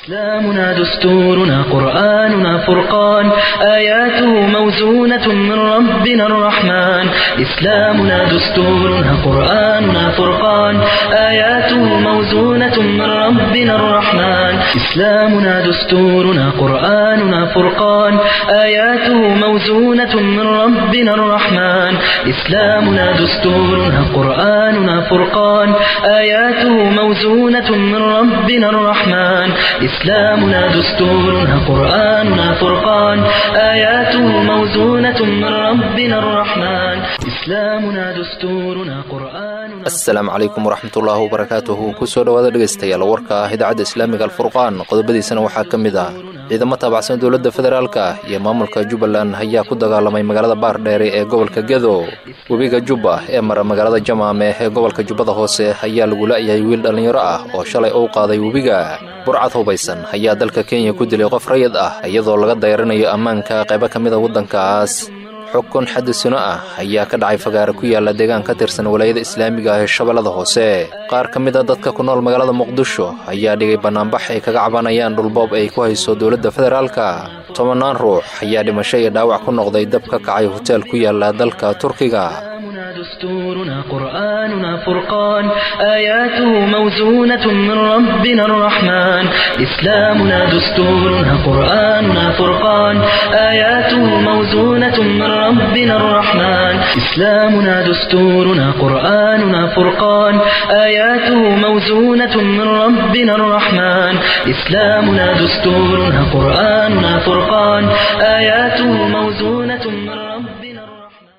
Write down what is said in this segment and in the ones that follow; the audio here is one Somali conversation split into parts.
إسلامنا دستورنا قرآننا فرقان آياته موزونة من ربنا الرحمن إسلامنا دستورنا قرآننا فرقان آياته موزونة من ربنا الرحمن إسلامنا دستورنا قرآننا فرقان آياته موزونة من ربنا الرحمن إسلامنا دستورنا قرآننا فرقان آياته موزونة من ربنا الرحمن إسلامنا دستورنا قرآننا فرقان آياته موزونة من ربنا الرحمن إسلامنا دستورنا قرآننا asalaamu calaykum waraxmatullaahi wabarakaatuhu kusoo dhowaada dhegaystayaal warka ah idaacadda islaamiga alfurqaan qodobadiisana waxaa ka mid ah ciidamo taabacsan dowladda federaalka iyo maamulka jubbaland ayaa ku dagaalamay magaalada baardheere ee gobolka gedo webiga jubba ee mara magaalada jamaame ee gobolka jubbada hoose ayaa lagu la'yahay wiil dhallinyaro ah oo shalay uu qaaday webiga burcad hubaysan ayaa dalka kenya ku dilay qof rayid ah iyadoo laga dayranayo ammaanka qaybo ka mida waddankaas xukun xadisino ah ayaa ka dhacay fagaare ku yaala deegaan ka tirsan walaayada islaamiga ah ee shabeellada hoose qaar ka mid a dadka ku nool magaalada muqdisho ayaa dhigay bannaanbax ay kaga cabanayaan dhulboob ay ku hayso dowladda federaalka tobannaan ruux ayaa dhimasho iyo dhaawac ku noqday dab ka kacay hoteel ku yaala dalka turkiga إسلامنا دستورنا قرآننا فرقان آياته موزونة من ربنا الرحمن إسلامنا دستورنا قرآننا فرقان آياته موزونة من ربنا الرحمن إسلامنا دستورنا قرآننا فرقان آياته موزونة من ربنا الرحمن إسلامنا دستورنا قرآننا فرقان آياته موزونة من ربنا الرحمن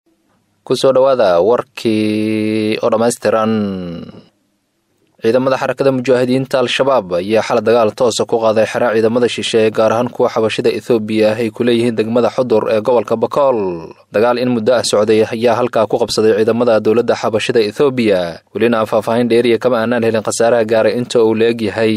kusoo dhowaada warkii oo dhammaystiran ciidamada xarakada mujaahidiinta al-shabaab ayaa xala dagaal toosa ku qaaday xeraa ciidamada shisheeye gaar ahaan kuwa xabashida ethoobiya ay ku leeyihiin degmada xudur ee gobolka bakool dagaal in muddo ah socday ayaa halkaa ku qabsaday ciidamada dowladda xabashida ethoobiya welina aan faahfaahin dheeriya kama aanaan helin khasaaraha gaaray inta uu la eg yahay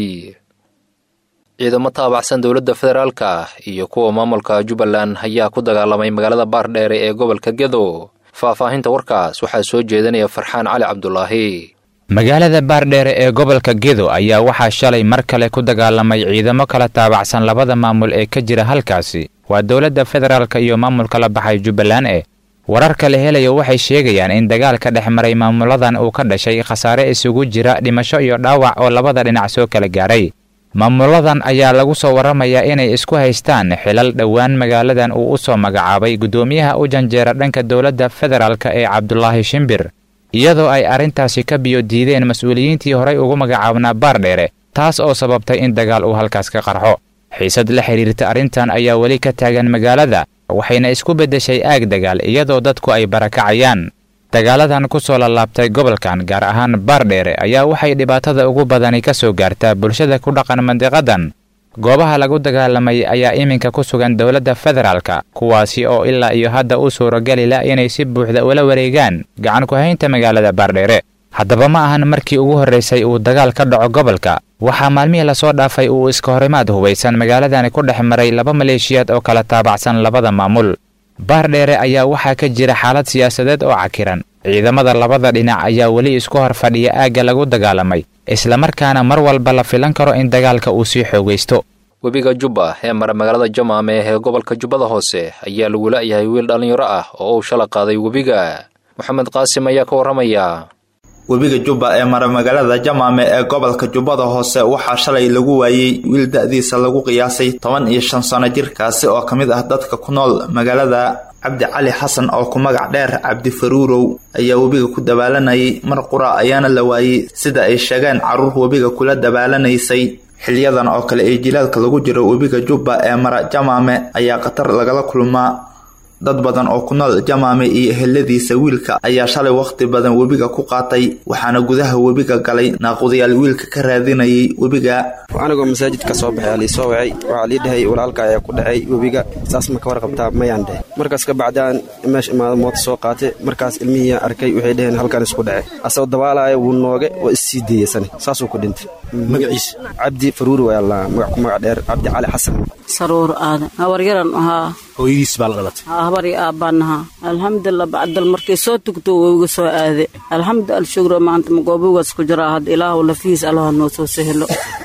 ciidamo taabacsan dowladda federaalka iyo kuwa maamulka jubbaland ayaa ku dagaalamay magaalada baardheere ee gobolka gedo faahfaahinta warkaas waxaa soo jeedinaya farxaan cali cabdulaahi magaalada baardheere ee gobolka gedo ayaa waxaa shalay mar kale ku dagaalamay ciidamo kala taabacsan labada maamul ee ka jira halkaasi waa dowladda federaalka iyo maamulka la baxay jubbaland eh wararka la helayo waxay sheegayaan in dagaalka dhex maray maamuladan uu ka dhashay khasaare isugu jira dhimasho iyo dhaawac oo labada dhinac soo kala gaaray maamuladan ayaa lagu soo warramayaa inay isku haystaan xilal dhowaan magaaladan uu u soo magacaabay guddoomiyaha u janjeera dhanka dowladda federaalka ee cabdulaahi shimbir iyadoo ay arrintaasi ka biyo diideen mas-uuliyiintii horay ugu magacaabnaa baardheere taas oo sababtay in dagaal uu halkaas ka qarxo xiisad la xidhiirta arrintan ayaa weli ka taagan magaalada waxayna isku beddeshay aag dagaal iyadoo dadku ay barakacayaan dagaaladan ku soo lallaabtay gobolkan gaar ahaan baardheere ayaa waxay dhibaatada ugu badani ka soo gaartaa bulshada ku dhaqan mandiqadan goobaha lagu dagaalamay ayaa iminka ku sugan dowladda federaalka kuwaasi oo ilaa iyo hadda u suurageli la inay si buuxda ula wareegaan gacan ku-haynta magaalada baardheere haddaba ma ahan markii ugu horraysay uu dagaal ka dhaco gobolka waxaa maalmihii lasoo dhaafay uu iska horimaad hubaysan magaaladani ku dhex maray laba maleeshiyaad oo kala taabacsan labada maamul baardheere ayaa waxaa ka jira xaalad siyaasadeed oo cakiran ciidamada labada dhinac ayaa weli isku hor fadhiya aagga lagu dagaalamay islamarkaana mar walba la filan karo in dagaalka uu sii xoogaysto webiga jubba ee mara magaalada jamaame ee gobolka jubbada hoose ayaa lagu la'yahay wiil dhallinyaro ah oo uu shala qaaday webiga moxamed qaasim ayaa ka warramaya webiga jubba ee mara magaalada jamaame ee gobolka jubbada hoose waxaa shalay lagu waayey wiil da-diisa lagu qiyaasay toban iyo shan sano jirkaasi oo ka mid ah dadka ku nool magaalada cabdi cali xasan oo ku magac dheer cabdi faruurow ayaa webiga ku dabaalanayay mar qura ayaana la waayey sida ay sheegeen carruur webiga kula dabaalanaysay xiliyadan oo kale ee jilaalka lagu jiro webiga jubba ee mara jamaame ayaa khatar lagala kulmaa dad badan oo ku nool jamaame iyo eheladiisa wiilka ayaa shalay wakhti badan webiga ku qaatay waxaana gudaha webiga galay naaqudayaal wiilka ka raadinayay webiga anigoo masaajid ka soo baxay aliisoo wacay waxaa lii dhahay walaalka ayaa ku dhacay webiga saas ma ka warqabtaa mayaan dheh markaas ka bacdaan meesha imaada moota soo qaatay markaas ilmihii arkay waxay dhaheen halkan isku dhacay asagoo dabaalaya wuu nooge oo issii deeyasane saasuu ku dhintay magaciisa cabdi faruuri waa allah magac ku magac dheer cabdi cali xasan saruur aadan habaryaran ahaa hooyadiis baa la dhalatay habari aabbanahaa alxamdulilah bacdal markay soo tugto wowga soo aade alxamdu alshugro maanta magoobogaas ku jiraa hadda ilaahu lafihiis allaha noo soo sehelo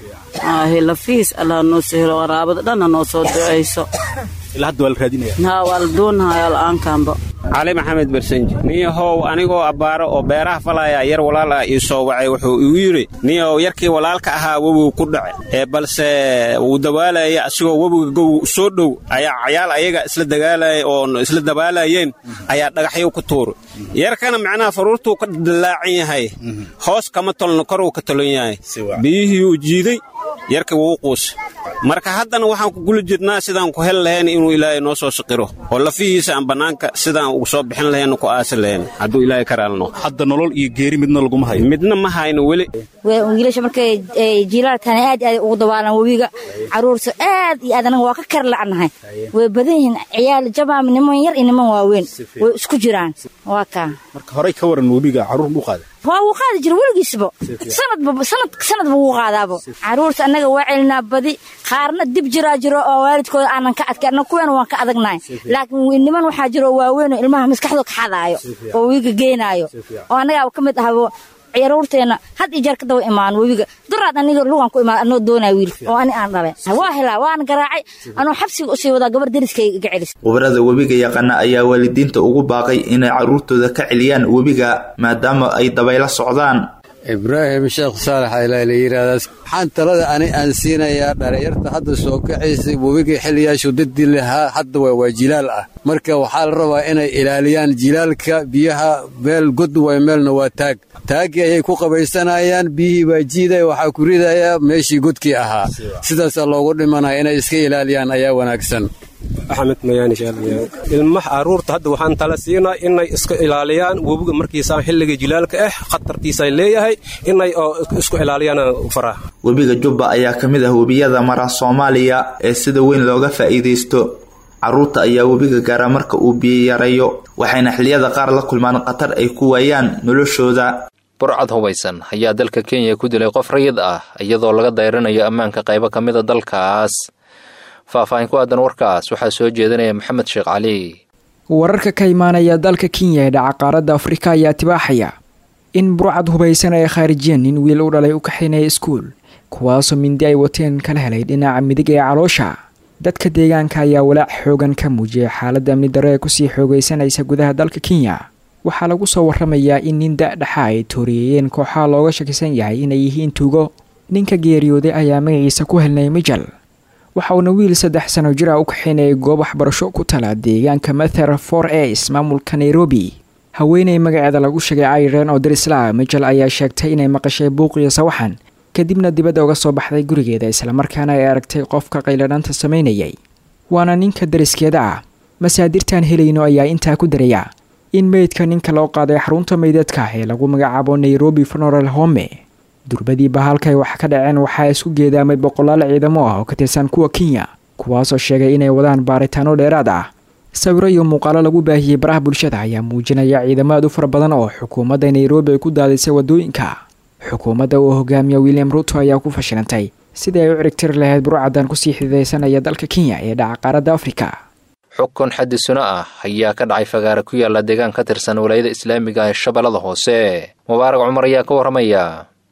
aahe lafiis allah noo sahlo waraabada dhanna noo soo ducayso ilaa hadda waa la raadinaya haa waa la doonahaya la'aankaanba cali maxamed barsanji niyahow anigoo abbaaro oo beeraha falaya yar walaal ah ii soo wacay wuxuu igu yidhi niyahow yarkii walaalka ahaa webigu ku dhace ee balse wuu dabaalaya asigoo webiga gow soo dhow ayaa cayaal ayaga isla dagaalaya oon isla dabaalayeen ayaa dhagaxyo ku tuuray yarkana macnaha faruurtuu ka dallaacan yahay hoos kama tolno koruu ka tolon yahay biyihii uu jiiday yarkii wuu quusay marka haddana waxaan ku guli jirnaa sidaan ku heli lahayn inuu ilaahay noo soo siqiro oo lafihiisa aan bannaanka sidaan ugu soo bixin lahayn ku aasi lahayn hadduu ilaahay ka raalno hadda nolol iyo geeri midna laguma hayo midna ma hayno weli wiilasha markay jiilaalkana aad aad ugu dabaalan webiga caruurta aad iyo aad anaga waa ka kar la'nahay way badan yihiin ciyaal jabaam niman yar iyo niman waaweyn way isku jiraan waa kaa marka horey ka waran webiga carruur buu qaaday waa wuu qaadi jira weligiisba sanadba sanad sanadba wuu qaadaabo caruurta annaga waa celinaa badi qaarna dib jiraa jiro oo waalidkooda aanan ka adkay annaga kuweena waan ka adagnahay laakiin niman waxaa jiro waaweyn oo ilmaha maskaxdooda ka xadaayo oo wiiga geenaayo oo annagaa ka mid ahabo caruurteena had iyo jeer ka daba imaan webiga duraad aniga lugan ku imaan anoo doonaa wiil oo ani aan dhalay waa helaa waan garaacay anoo xabsiga usii wadaa gabar deriskayga iga celis khubarada webiga yaqaana ayaa waalidiinta ugu baaqay inay carruurtooda ka celiyaan webiga maadaama ay dabayla socdaan ibraahim sheekh saalax ailaa la yidhaahdaa waxaan talada ani aan siinayaa dhalinyarta hadda soo kacaysay webiga xiliyaashu dadii lahaa hadda waa waa jilaal ah marka waxaa la rabaa inay ilaaliyaan jilaalka biyaha meel god way meelna waa taag taaggii ayay ku qabaysanayaan biyihii baa jiidaya waxaa ku ridayaa meeshii godkii ahaa sidaasaa loogu dhimanaya inay iska ilaaliyaan ayaa wanaagsan axmed mayaani ilmaha carruurta hadda waxaan tala siinaa inay iska ilaaliyaan webiga markiisaan xilliga jilaalka ah khatartiisay leeyahay inay isku ilaaliyaan faraa webiga jubba ayaa ka mid ah webiyada mara soomaaliya ee sida weyn looga faa'iidaysto carruurta ayaa webiga gaara marka uu biyo yarayo waxayna xilliyada qaar la kulmaan khatar ay ku waayaan noloshooda burcad hubaysan ayaa dalka kenya ku dilay qof rayid ah iyadoo laga dayranayo ammaanka qaybo ka mida dalkaas faahfaahin ku aadan warkaas waxaa soo jeedinaya maxamed sheekh cali wararka ka imaanaya dalka kenya ee dhaca qaaradda afrika ayaa tibaaxaya in burcad hubaysan ay khaarijiyeen nin wiil u dhalay u kaxaynaya iskuul kuwaasoo mindi ay wateen kala helay dhinaca midig ee caloosha dadka deegaanka ayaa walaac xoogan ka muujiyay xaaladda amni darro ee kusii xoogaysanaysa gudaha dalka kenya waxaa lagu soo waramayaa in nin da-dhaxa ay tooriyeeyeen kooxaha looga shakisan yahay inay yihiin tuugo ninka geeriyooday ayaa magaciisa ku helnay mijal waxa uuna wiil saddex sano jir ah u kaxaynayay goob waxbarasho ku tala deegaanka mather for as maamulka nairobi haweeney magaceeda lagu sheegay airen oo darisla mijal ayaa sheegtay inay maqashay buuq iyo sawaxan kadibna dibadda uga soo baxday gurigeeda islamarkaana ay aragtay qofka qayladhanta samaynayay waana ninka dariskeeda ah masaadirtaan helayno ayaa intaa ku daraya in meydka ninka loo qaaday xarunta meydadka ee lagu magacaabo nairobi funeral home durbadiiba halkay wax ka dhaceen waxaa isku geedaamay boqolaal ciidamo ah oo ka tirsan kuwa kenya kuwaasoo sheegay inay wadaan baaritaano dheeraad ah sawiro iyo muuqaalo lagu baahiyey baraha bulshada ayaa muujinaya ciidamo aad u fara badan oo xukuumadda nairobi ay ku daadisay wadooyinka xukuumadda uu hogaamiya william ruto ayaa ku fashilantay sidii ay u cirigtiri lahayd burcadan kusii xididaysanaya dalka kenya ee dhaca qaaradda afrika xukun xaddi suno ah ayaa ka dhacay fagaare ku yaala deegaan ka tirsan walaayada islaamiga ee shabeellada hoose mubaarak cumar ayaa ka warramaya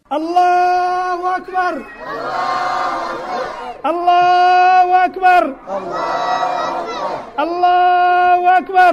allahu akbar allahu akbar allahu akbar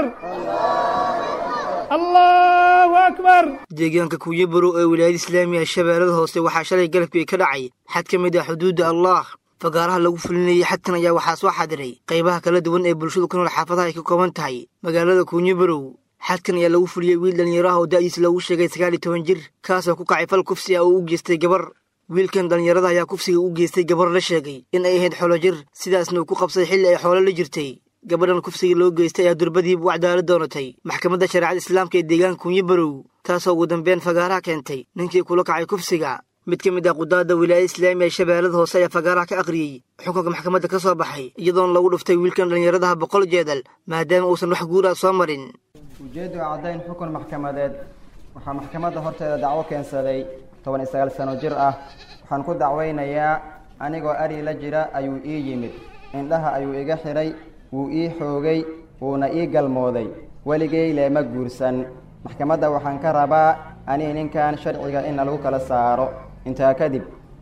allahu akbar deegaanka kuuyabarow ee wilaayada islaamiga shabeellada hoose waxaa shalay galabkii ka dhacay xad ka mid ah xuduudda allah fagaaraha lagu fulinayay xadkan ayaa waxaa soo xadiray qaybaha kala duwan ee bulshadu ku nool xaafadaha ay ka kooban tahay magaalada kuunyabarow xadkan ayaa lagu fuliyey wiil dhallinyaro ah oo da'diis lagu sheegay sagaal iyo toban jir kaasoo ku kacay fal kufsi ah oo u geystay gabar wiilkan dhallinyarada ayaa kufsiga u geystay gabar la sheegay in ay ahayd xoolo jir sidaasna uu ku qabsaday xilli ay xoolo la jirtay gabadhan kufsiga loo geystay ayaa durbadiiba u cadaalad doonatay maxkamadda shareecada islaamka ee deegaanka kunyabarow taasoo ugu dambeyn fagaaraha keentay ninkii kula kacay kufsiga mid ka mid ah qudaadda wilaayada islaamiga ee shabeellada hoose ayaa fagaaraha ka akhriyey xukunka maxkamadda ka soo baxay iyadoona lagu dhuftay wiilkan dhallinyaradaha boqol jeedal maadaama uusan wax guuraa soo marin ujeeddu caddayn xukun maxkamadeed waxaa maxkamadda horteeda dacwo keensaday toban iyo sagaal sano jir ah waxaan ku dacwaynayaa anigoo ari la jira ayuu ii yimid indhaha ayuu iga xidhay wuu ii xoogay wuuna ii galmooday weligay leema guursan maxkamadda waxaan ka rabaa anii ninkan sharciga in lagu kala saaro intaa kadib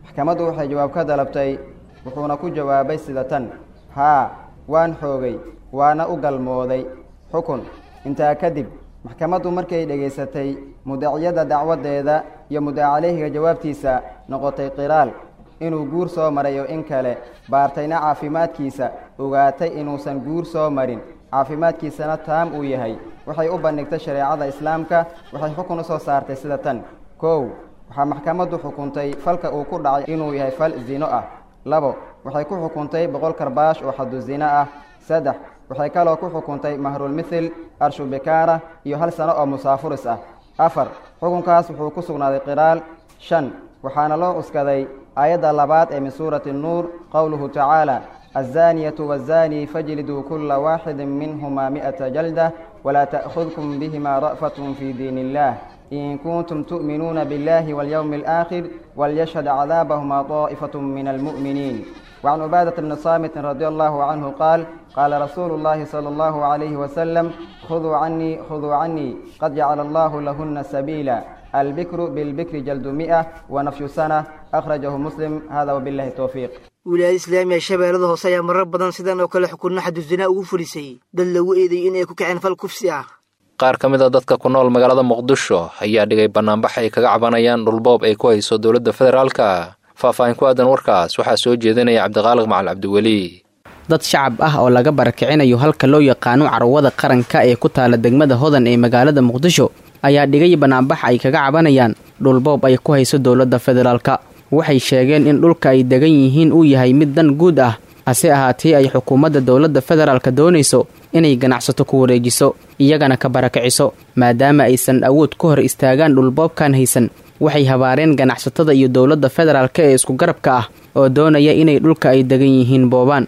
maxkamaddu waxay jawaab ka dalabtay wuxuuna ku jawaabay sida tan haa waan xoogay waana u galmooday xukun intaa kadib maxkamaddu markay dhegaysatay mudaciyadda dacwaddeeda iyo mudacaleyhiga jawaabtiisa noqotay qiraal inuu guur soo marayo in kale baartayna caafimaadkiisa ogaatay inuusan guur soo marin caafimaadkiisana taam uu yahay waxay u bandhigtay shareecada islaamka waxay xukun u soo saartay sida tan kow waxaa maxkamaddu xukuntay falka uu ku dhacay inuu yahay fal zino ah labo waxay ku xukuntay boqol karbaash oo xadu zino ah saddex waxay kaloo ku xukuntay mahrulmithil arshu bikaara iyo hal sano oo musaafuris ah afar xukunkaas wuxuu ku sugnaaday qiraal shan waxaana loo cuskaday aayadda labaad ee min suurati nuur qowluhu tacaala الزانية والزاني فاجلدوا كل واحد منهما مئة جلدة ولا تأخذكم بهما رأفة في دين الله إن كنتم تؤمنون بالله واليوم الآخر وليشهد عذابهما طائفة من المؤمنين وعن عبادة بن صامت رضي الله عنه قال قال رسول الله صلى الله عليه وسلم خذوا عني خذوا عني قد جعل الله لهن سبيلا البكر بالبكر جلد مئة ونفي سنة أخرجه مسلم هذا وبالله التوفيق wilaayada islaamiga shabeellada hoose ayaa marar badan sidan oo kale xukunno xaduszinaa ugu fulisay dad lagu eedeeyey in ay ku kaceen fal kufsi ah qaar ka mid a dadka ku nool magaalada muqdisho ayaa dhigay bannaanbax ay kaga cabanayaan dhulboob ay ku hayso dowladda federaalka faahfaahin ku aadan warkaas waxaa soo jeedinaya cabdiqaaliq macal cabdiweli dad shacab ah oo laga barakicinayo halka loo yaqaano carwada qaranka ee ku taala degmada hodan ee magaalada muqdisho ayaa dhigay bannaanbax ay kaga cabanayaan dhulboob ay ku hayso dowladda federaalka waxay sheegeen in dhulka ay degan yihiin uu yahay mid dan guud ah hase ahaatee ay xukuumadda dowladda federaalka doonayso inay ganacsato ku wareejiso iyagana ka barakiciso maadaama aysan awood ku hor istaagaan dhulboobkan haysan waxay habaareen ganacsatada iyo dowladda federaalka ee isku garabka ah oo doonaya inay dhulka ay degan yihiin boobaan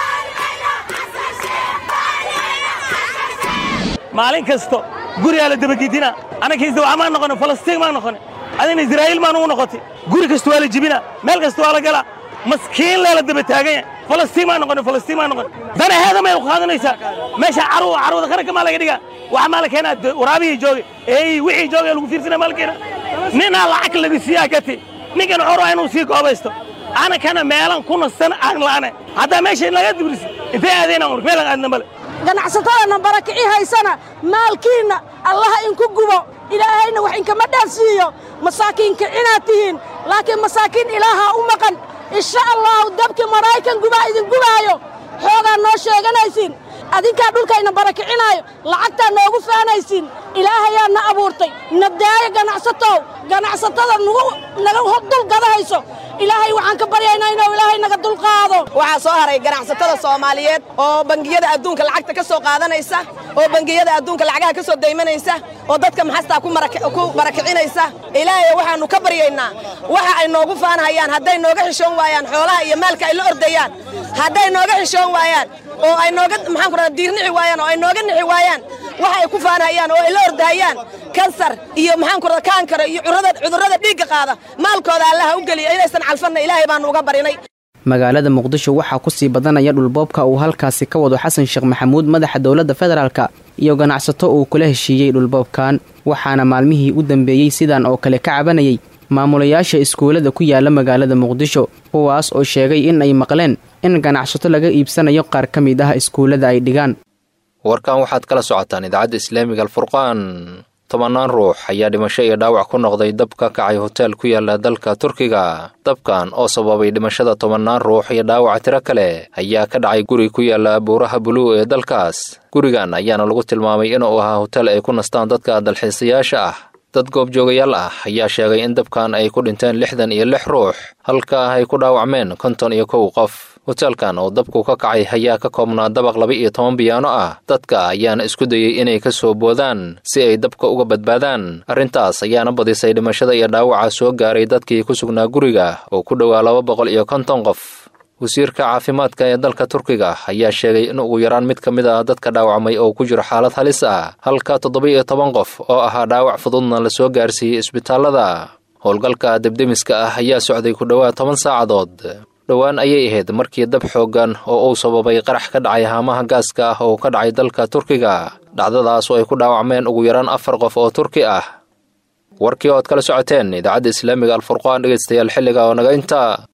maalin kasto gurigaa la dabagidina annakiis dawca maan noqone falastiin maan noqone adina israa'iil maan ugu noqotay guri kasta waa la jibina meel kasta waa la galaa maskiin lee la daba taaganya falastiin maan noqone falastiin maan noqone danaheeda may ku qaadanaysaa meesha caruw carwada qaranka maa laga dhigaa waxa maa la keenaa waraabihii jooge eey wixii jooge lagu fiirsana maa la keenaa ninaa lacag laga siiyaa gati ninkan wuxuu rabaa inuu sii koobaysto anakana meelan ku nastan aan la'ane haddaa meesha laga dibrisi intay aadayna meelan aadna male ganacsatadana barakici haysana maalkiinna allaha inku gubo ilaahayna wax inkama dhaafsiiyo masaakiinka inaad tihiin laakiin masaakiin ilaahaa u maqan insha allahu dabkii maraykan gubaa idin gubaayo xoogaa noo sheeganaysiin adinkaa dhulkayna barakicinaayo lacagtaa noogu faanaysiin ilaahayaa na abuurtay nabdaayo ganacsatow ganacsatada naga dulgadahayso ilaahay waxaan ka baryaynaa inuu ilaahay naga dulqaado waxaa soo haray ganacsatada soomaaliyeed oo bangiyada adduunka lacagta ka soo qaadanaysa oo bangiyada adduunka lacagaha ka soo daymanaysa oo dadka maxastaa ku barakicinaysa ilaahay waxaannu ka baryaynaa waxa ay noogu faanhayaan hadday nooga xishoon waayaan xoolaha iyo maalka ay la ordayaan hadday nooga xishoon waayaan oo ay nooga maxaan ku radaa diirnici waayaan oo ay nooga nixi waayaan waxa ay ku faanhayaan oo ay la ordahayaan kansar iyo maxaan ku radaa kaankara iyo cudurrada dhiigga qaada maalkooda allaha u geliya inaysan calfanna ilaahay baannu uga barinay magaalada muqdisho waxaa ku sii badanaya dhulboobka uu halkaasi ka wado xasan sheekh maxamuud madaxa dowladda federaalka iyo ganacsato uu kula heshiiyey dhulboobkan waxaana maalmihii u dambeeyey sidan oo kale ka cabanayay maamulayaasha iskuullada ku yaala magaalada muqdisho kuwaas oo sheegay in ay maqleen in ganacsato laga iibsanayo qaar ka mid ah iskuullada ay dhigaan warkan waxaad kala socotaan idaacadda islaamiga alfurqaan tobannaan ruux ayaa dhimasho iyo dhaawac ku noqday dab ka kacay hoteel ku yaala dalka turkiga dabkan oo sababay dhimashada tobannaan ruux iyo dhaawaca tiro kale ayaa ka dhacay guri ku yaala buuraha buluu ee dalkaas gurigan ayaana lagu tilmaamay inuu ahaa hotel ay ku nastaan dadka dalxiisayaasha ah dad goobjoogayaal ah ayaa sheegay in dabkan ay ku dhinteen lixdan iyo lix ruux halka ay ku dhaawacmeen konton iyo kow qof hoteelkan oo dabku ka kacay ayaa ka koobnaa dabaq laba iyo toban biyaano ah dadka ayaana isku dayey inay ka soo boodaan si ay dabka uga badbaadaan arrintaas ayaana badisay dhimashada iyo dhaawaca soo gaaray dadkii ku sugnaa guriga oo ku dhowaa laba boqol iyo konton qof wasiirka caafimaadka ee dalka turkiga ayaa sheegay in ugu yaraan mid ka mid ah dadka dhaawacmay oo ku jiro xaalad halis ah halka toddoba iyo toban qof oo ahaa dhaawac fududna la soo gaarsiiyey isbitaallada howlgalka debdemiska ah ayaa socday ku dhowaad toban saacadood dhowaan ayay ahayd markii dab xooggan oo uu sababay qarax ka dhacay haamaha gaaska ah oo ka dhacay dalka turkiga dhacdadaas oo ay ku dhaawacmeen ugu yaraan afar qof oo turki ah warkii ood kala socoteen idaacadda islaamiga alfurqaan dhegaystayaal xilliga oo naga intaa